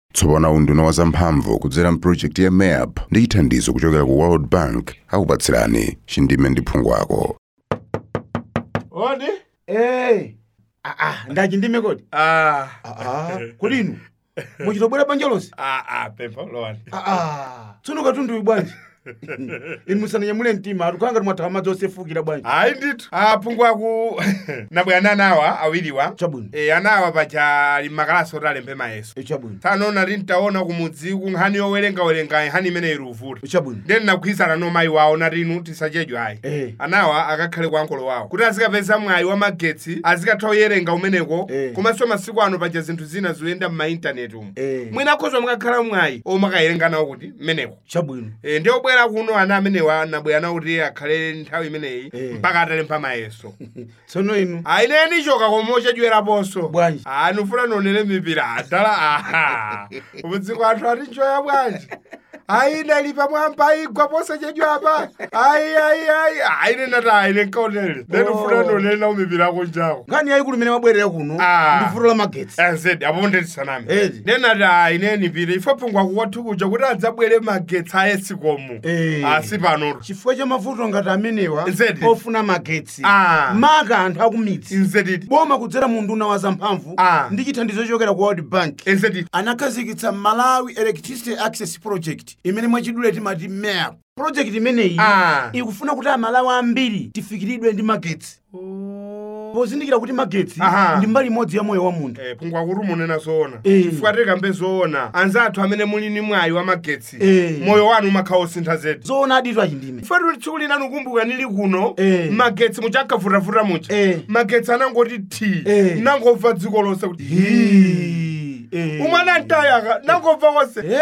tsopano unduna wa zamphamvu kudzera mpulojekiti ya mayap ndi chithandizo kuchokera ku world bank akupatsirani chindime ndi phungu wako odi Eh. Ah ah, ndachi ndime kodi? ah Ah, kodi inu. Muchitobwera banja lonse? ah ah pepa lowani Ah ah. Tsono katundu uyu bwanji. Inu musananyamule mtima, atukanga mwathawa madzi osefukira bwanji. hayi ndithu aphungu aku nabwera anawa awiriwa Chabwino. e anawa paja ali makalasi oti alembe mayeso Echabwino. tsanona tintaona kumudzi ku nkhani yowerengawerenga nkhani imene iruvuta Echabwino. ndeni nagwirizana no mayi wawo nati inu tisachedwe ayi Eh. anawa akakhale kwa nkolo wawo kuti azikapeza mwayi wa magetsi azikatha kuyerenga umeneko Eh. komanso masiku ano paja zinthu zina zoyenda m'maintaneti umu Eh. mwina akhoza mukakhala mwayi omwe akayerenga nawo kuti mmeneko Chabwino. e, ndi obwera kuno ana amenewa anabwera nawo kuti akhale nthawi imeneyi Eh. mpaka atalemba mayeso Tsono inu. ayineni choka koma ochedweraponso Bwanji. ani ufuna nonene mipira adala aha ubudziko anthu ati njoya bwanji ayine lipa mwamba igwa posachedwa apa ayi ayi ayi ayine nati ayine nkaonele then Oh. ufuna nonene nawo mipira ako njako Nkhani yayikulu imene mabwerera kuno Ah. ndi vuto la magetsi. azedi apo ndetisaname Edi. ndenati ayine nipira ifo pungwa kukwathu kuja kuti adzabwere magetsi ayesikomu Eh. asi panoto Chifukwa cha mavuto ngati amenewa Nzedi. ofuna magetsi. Ah. Maka anthu akumidzi. inzediti Boma kudzera mu nduna wa zamphamvu Ah. ndi chithandizo chochokera ku World Bank. inzediti anakhazikitsa malawi electricity access project imene mwachidule timati map project imeneyi Ah. ikufuna kuti amalawi ambiri tifikiridwe ndi magetsi pozindikira kuti magetsi Aha. ndi mbali imodzi ya moyo wa munthu Eh, pungwa kuti munena zoona Eh. chifukwa tikambe zoona anzathu amene muli ni mwayi wa magetsi Eh. moyo wanu umakhala osintha zedi zoona aditu achindime chifukwa tuli tsiku linanu kumbuka nili kuno Eh. magetsi muchankavutavuta mucha Eh. magetsi anangoti thi Eh. nangobva dziko lonse kuti Eh. umwana ntayaka nangobva konse Eh.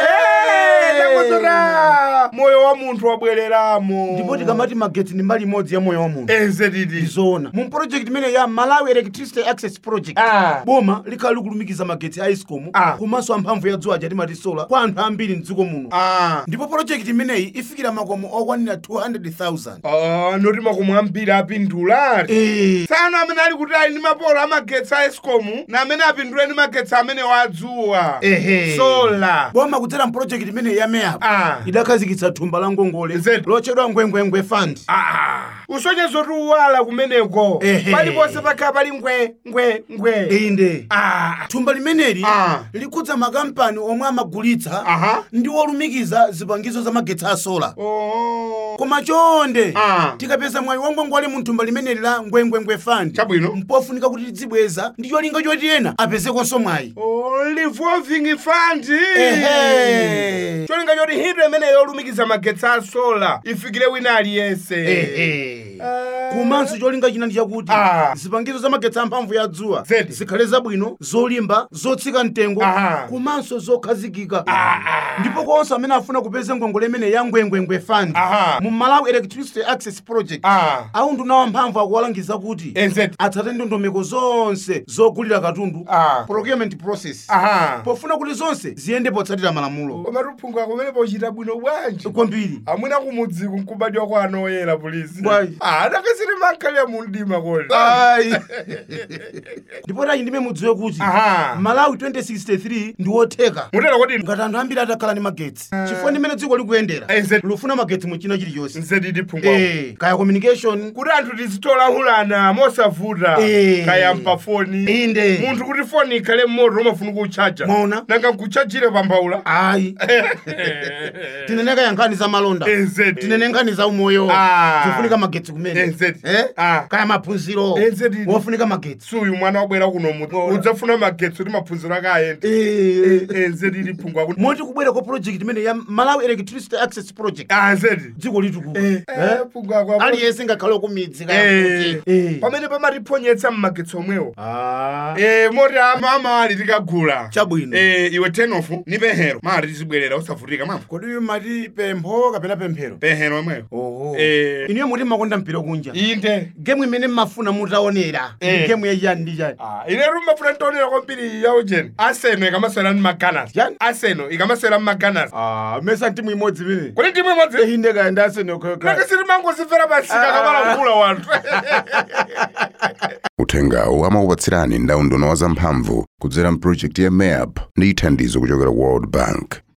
nangozota moyo wa munthu wabwereramo ndipo tikamati magetsi ndi mbali imodzi ya moyo wa munthu ezedidi ndizoona mu project imene ya malawi electricity access project Ah. boma likhala likulumikiza magetsi a escom Ah. komanso amphamvu ya dzuwa timati sola kwa anthu ambiri mdziko muno ah. ndipo project imeneyi ifikira makomo okwanira 200,000 ah, noti makomo ambiri apindulati Eh, tsano amene ali kuti ali ndi mapolo amagetsi a escomu na amene apindule ndi magetsi amene wadzuwa Ehe. sola boma kudzera mpulojekiti imene ya mayap Ah. idakhazikitsa thumba la ngongole Zedi. lotchedwa ngwengwengwe fund Ah, usonyezo tiuwala kumeneko Ehe. paliponse pakhala pali ngwe ngwe ngwe inde Ah, thumba limeneli Ah. likudza makampani omwe amagulitsa aha ndi olumikiza zipangizo za magetsi a sola Oh. koma chonde Ah. tikapeza mwayi wangwangwale mu thumba limeneli la ngwengwengwe fund Chabwino. mpofunika kuti tidzibweza ndi cholinga choti ena apezekonso mwayi Oh, revolving fund Ehe. cholinga choti ntchito imene yolumikiza magetsi a sola ifikire wina aliyense Ehe. Ah. komanso cholinga china ndi chakuti Ah. zipangizo za magetsi amphamvu ya dzuwa Zedi. zikhale zabwino zolimba zotsika mtengo Aha. komanso zokhazikika ndipo konse amene afuna kupeza ngongole imene ya ngwengwengwe fund Aha. mu malawi electricity access project Ah. aunduna wamphamvu akuwalangiza kuti Enzeti. atsate ndondomeko zonse zogulira katundu Ah. procurement process aha pofuna kuti zonse ziyende potsatira malamulo koma tuphunga kumene pochita bwino bwanji kwambiri amwina kumudziku nkubadwa kwa anoyera polisi Bwanji. adakasiri mankhalira mundima kodi ayi ndipo tachi ndime mudziwe kuti Aha. malawi 2063 ndi wotheka mutera kuti ngati anthu ambiri atakhala ndi magetsi chifukwa ndimene dziko likuyendera Enzeti. lufuna magetsi mu china chilichonse nzedidi phungwa Eh, kaya communication kuti anthu tizitolahulana mosavuta Eh. kaya mpafoni inde munthu kuti foni ikhale mmoto umafuna kuchaja Mwaona? nanga nkuchajire pambaula ayi tinene kaya nkhani za malonda Enzeti. tinene nkhani za umoyo Ah. zofunika magetsi kumene Enzeti. Eh? Ah. kaya maphunziro Enzeti. wofunika magetsi suyu mwana wabwera kuno muti udzafuna magetsi kuti maphunziro ake ayende Eh, nzedidi phungwa kuti moti kubwera kwa project imene ya malawi electricity access project ah nzedi dziko litukulu Eh, eh, phungwa kwa aliyense ngakhale kumidzi kaya Eh, kuti Eh. pamene pamatiphonyetsa mmagetsi omwewo Ah. Eh, moti amama ali tikagula Chabwino. Eh, iwe tenofu ni pehero mati tizibwerera usavutika mwambo kodi uyu mati pempho kapena pemphero pehero omweyo oho Eh. inuyo muti makonda mumakonda mpira kunja inde gemu imene mmafuna mutaonera Eh. gemu yachani ndi chani Ah, ine rumafuna ntonera kwambiri yaujeni aseno ikamaswera mmaganasi Yani? aseno ikamaswera mmaganasi Ah, mesa timu imodzi imene kuli timu imodzi ehinde kaya ndi aseno nakisiri mangozimvera pasika Ah. kamalangula wanthu uthengawu amakupatsirani ndaundo wa zamphamvu kudzera mpulojekiti ya mayap ndi thandizo kuchokera world bank